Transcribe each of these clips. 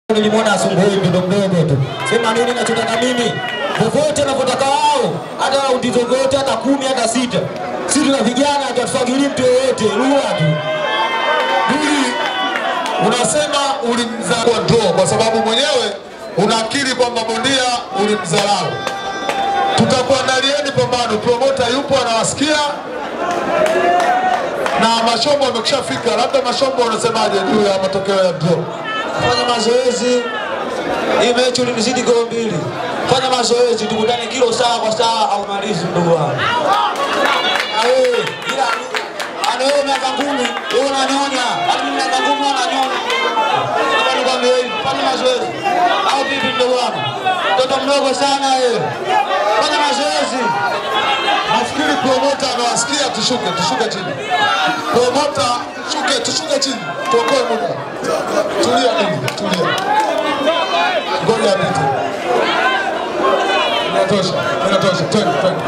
nilimwona asubuhi mtoto mdogo tu. Sema nini nachotaka mimi? Popote napotaka wao, hata raundi zozote, hata kumi, hata sita. Sisi tuna vijana, hatufagili mtu yoyote, rua tu. Duli, unasema ulimzaa kwa draw kwa sababu mwenyewe unakiri kwamba bondia ulimdharau. Tutakuandalieni pambano, promota yupo anawasikia na Mashombo amekushafika. Labda Mashombo, unasemaje juu ya matokeo ya draw? Fanya mazoezi. Hii mechi ulinizidi goli mbili. Fanya mazoezi, tukutane kilo sawa kwa sawa au malizi ndugu wangu. Na wewe, ila ana wewe miaka kumi, wewe unanyonya. Hadi mimi miaka kumi unanyonya. Hapa nikwambia hivi, fanya mazoezi. Au vipi ndugu wangu? Mtoto mdogo sana wewe. Fanya mazoezi. Nafikiri promota anawasikia, tushuke, tushuke chini. Promota, shuke, tushuke chini, tuokoe muda. Tulia nini, tulia. Ngoja apite. Inatosha, inatosha, twende, twende.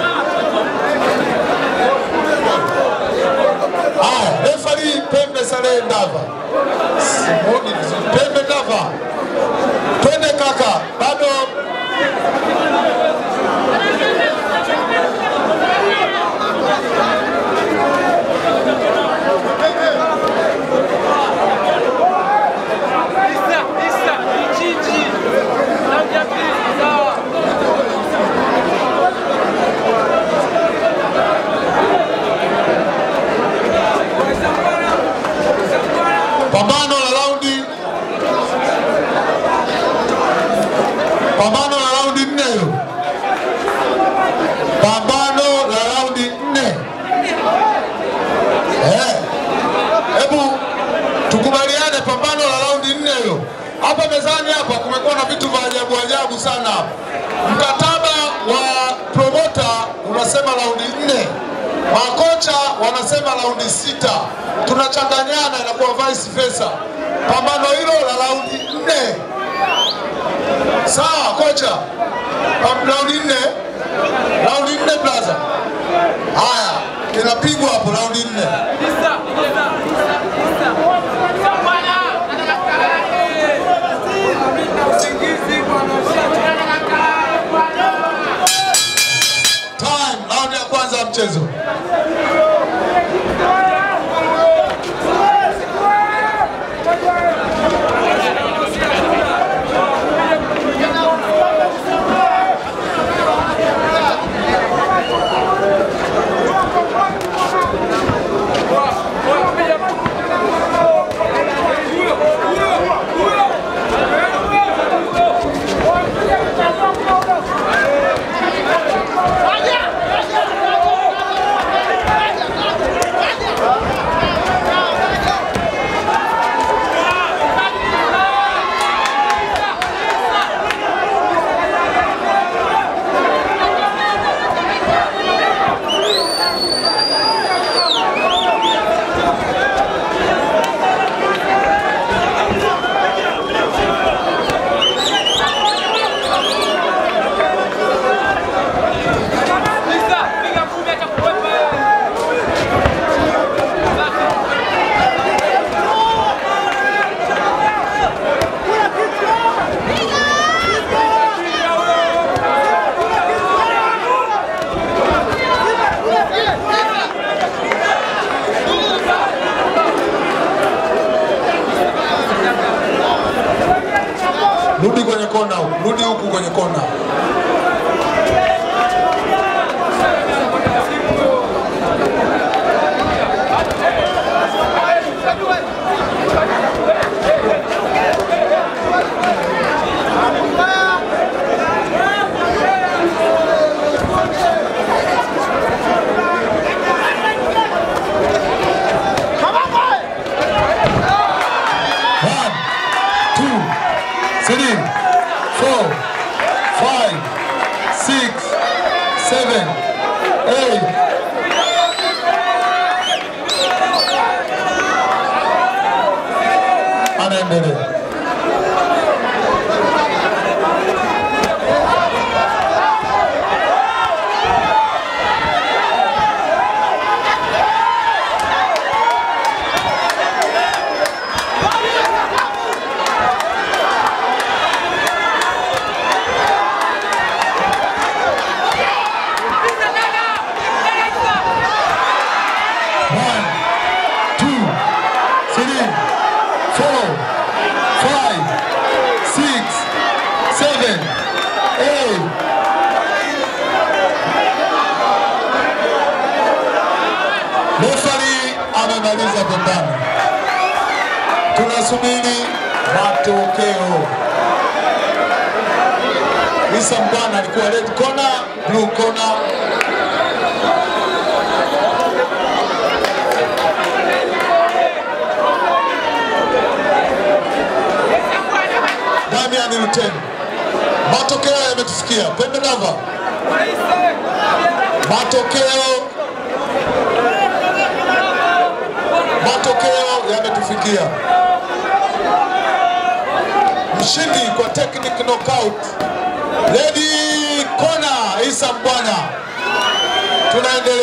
Haya, refari Pembe Saleh Ndava. Simuoni vizuri. Pembe Ndava. Twende kaka, bado pambano la raundi pambano la raundi nne hilo pambano la raundi nne Eh, hebu tukubaliane pambano la raundi nne hilo hapa mezani hapa kumekuwa na vitu vya ajabu ajabu sana hapa mkataba wa promota unasema raundi nne makocha wanasema raundi sita tunachanganyana inakuwa vice versa pambano hilo la raundi nne sawa kocha Pam- raundi nne raundi nne blaza haya inapigwa hapo raundi nne time raundi ya kwanza ya mchezo rudi kwenye kona huku rudi huku kwenye kona One, two, three, four, five, six, seven, eight. Anaendelea. tunasubiri matokeo. Isa Mbwana alikuwa red corner, blue corner. Damian Luteni, matokeo yametufikia. Pembe Dava, matokeo matokeo yametufikia. Mshindi kwa technic knockout, Lady Kona Isa Mbwana. Tunaendelea.